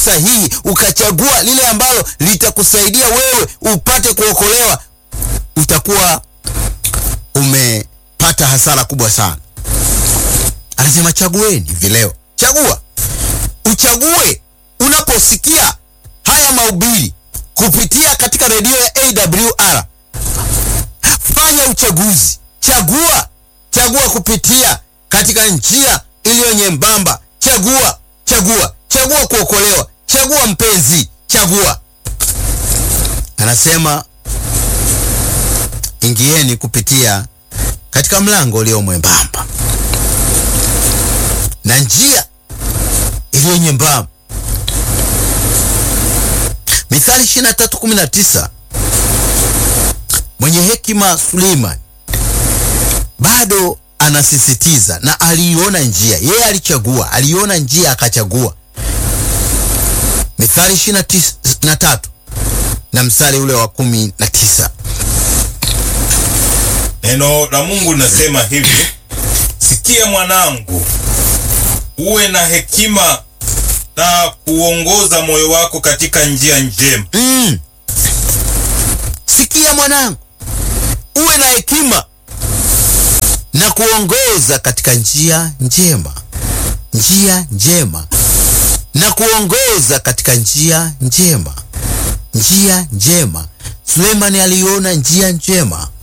sahihi, ukachagua lile ambalo litakusaidia wewe upate kuokolewa, utakuwa umepata hasara kubwa sana. Anasema chagueni hivi leo, chagua, uchague. Unaposikia haya mahubiri kupitia katika redio ya AWR, fanya uchaguzi, chagua, chagua kupitia katika njia iliyo nyembamba. Chagua, chagua, chagua kuokolewa, chagua mpenzi, chagua. Anasema ingieni kupitia katika mlango ulio mwembamba na njia iliyo nyembamba. Mithali 23:19. Mwenye hekima Suleiman bado anasisitiza na aliiona njia, yeye alichagua, aliona njia akachagua. Mithali 23 na mstari ule wa kumi na tisa. Neno la Mungu linasema hivi: sikia mwanangu, uwe na hekima na kuongoza moyo wako katika njia njema. Mm. Sikia mwanangu, uwe na hekima na kuongoza katika njia njema, njia njema na kuongoza katika njia njema, njia njema. Sulemani aliona njia njema